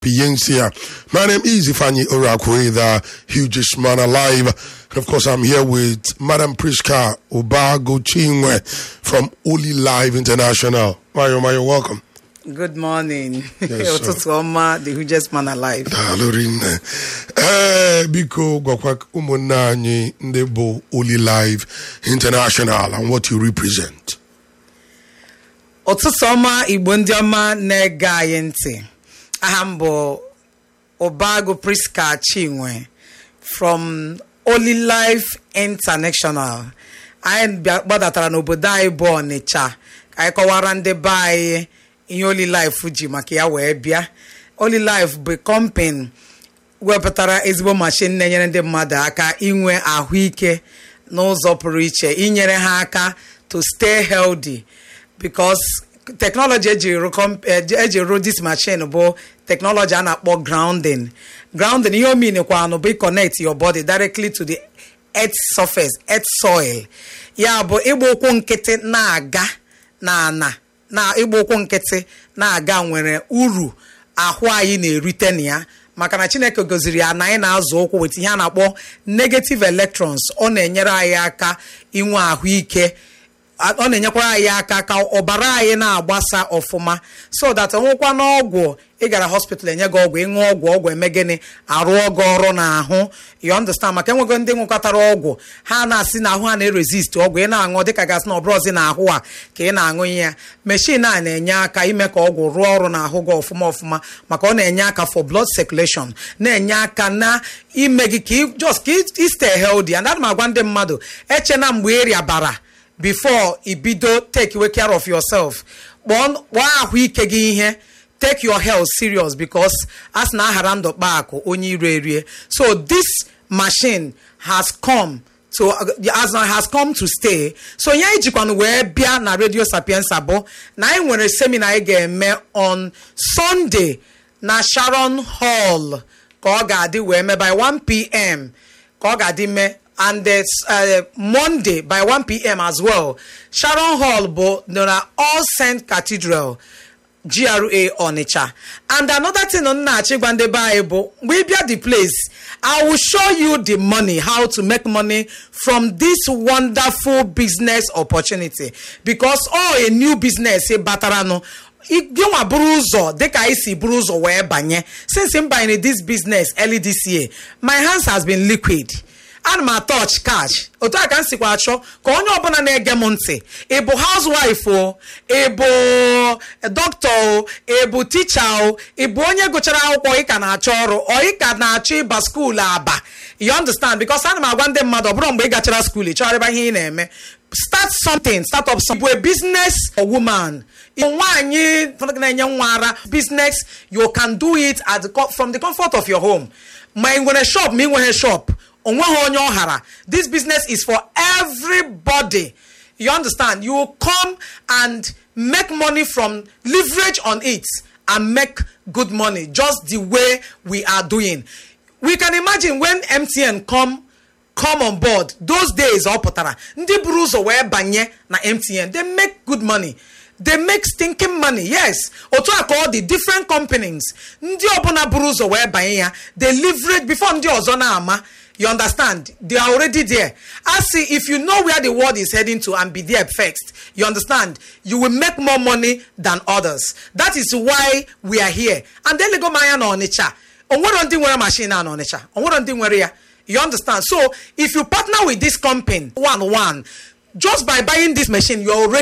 Piensia. My name is Ifani Orakwe, the hugest man alive. And of course, I'm here with Madam Priska Obago Chinwe from Oli Live International. Mayo, Mayo, welcome. Good morning. Yes, sir. Ụtụtụ ọma, the hugest man alive. Daalụ rinne. Ee, biko gwakwa ụmụnne anyị ndị bụ Oli Live International and what you represent. Ụtụtụ ọma Igbo ndị ọma na-ege anyị ntị. Aha m bụ Obago Priska Chinwe from Holy Life International. Anyị bịa- gbadatatara n'obodo anyị bụ Ọnịcha ka anyị kọwara ndị be anyị ihe Holy Life ji maka ya wee bịa. Holy Life bụ company wepụtara ezigbo mashin na-enyere ndị mmadụ aka inwe ahụike n'ụzọ pụrụ iche inyere ha aka to stay healthy because technology eji rụ com- eji eji rụ this machine bụ technology a na-akpọ grounding grounding ihe o meanekwanụ bụ connect your body directly to the earth surface earth soil ya bụ ịgba ụkwụ nkịtị na-aga na ana na ịgba ụkwụ nkịtị na-aga nwere uru ahụ anyị na-erite na ya maka na chineke goziri ya na anyị na-azụ ụkwụ weta ihe a na-akpọ negative electrons ọ na-enyere anyị aka inwe ahụike a- ọ na-enyekwara anyị aka ka ọbara anyị na-agbasa ọfụma so that ọnwụkwa n'ọgwụ ị gara hospital enye gị ọgwụ ịṅụ ọgwụ ọgwụ eme gịnị arụọ gị ọrụ n'ahụ you understand maka enwego ndị nwekọtara ọgwụ ha na-asị na ahụ ha na-erezist ọgwụ ị na-aṅụ dịka gasị na ọbụrọzi na ahụ a ka ị na-aṅụ ihe ya meshin a na-enye aka ime ka ọgwụ rụọ ọrụ n'ahụ gị ọfụma ọfụma maka ọ na-enye aka for blood circulation na-enye aka na ime gị ka ị- just ka ị stay healthy and ana m agwa ndị mmadụ echena mgbe ị rịabara before ibido take away care of yourself kpọọ kpọọ ahụike gị ihe take your health serious because as na aghara ndụ kpa akụ onye ire erie so this machine has come to as na has come to stay so ihe anyị jikwanụ wee bịa na radio sapiensa bụ na anyị nwere seminar anyị ga-eme on sunday na sharon hall ka ọ ga-adị wee mee by 1 pm ka ọ ga-adị mee and the, uh, monday by 1 pm as well sharon hall bụ na all saint cathedral GRA Onitsha. And another thing on na-achịgwa ndị be anyị bụ mgbe ị bịa the place I will show you the money how to make money from this wonderful business opportunity because all a new business ị bataranụ gịnwa buru ụzọ dịka anyị si buru ụzọ wee banye since m banyere this business early this year my hands has been liquid ana m atọch cash otu a ka m sikwa achọ ka onye ọbụla na-ege m ntị ị bụ housewife o ị bụ dọkịta o ị bụ ticha o ị bụ onye gụchara akwụkwọ ị ka na-achọ ọrụ ọ ị ka na-achọ ịba skuul aba you understand because ana m agwa ndị mmadụ ọ bụrụ mgbe ị gachara skuul ị chọrọ ịba ihe ị na-eme start something start up something. bụ a business or woman Ị bụ nwaanyị na-enye nwa ara business you can do it at the, co- from the comfort of your home ma ị nwere shop ma ị nweghị shop onweghị onye ọ hara this business is for everybody you understand you will come and make money from leverage on it and make good money just the way we are doing we can imagine when mtn come come on board those days ọ pụtara ndị buru ụzọ wee banye na mtn they make good money they make stinking money yes otu a ka ọ dị different companies ndị ọbụla buru ụzọ wee banye ya they leverage before ndị ọzọ na-ama you understand they are already there i see if you know where the world is heading to and be there first you understand you will make more money than others that is why we are here and then lego manya na ọnịcha onwero ndị nwere machine a na ọnịcha onwero ndị nwere ya you understand so if you partner with this company one one just by buying this machine you are already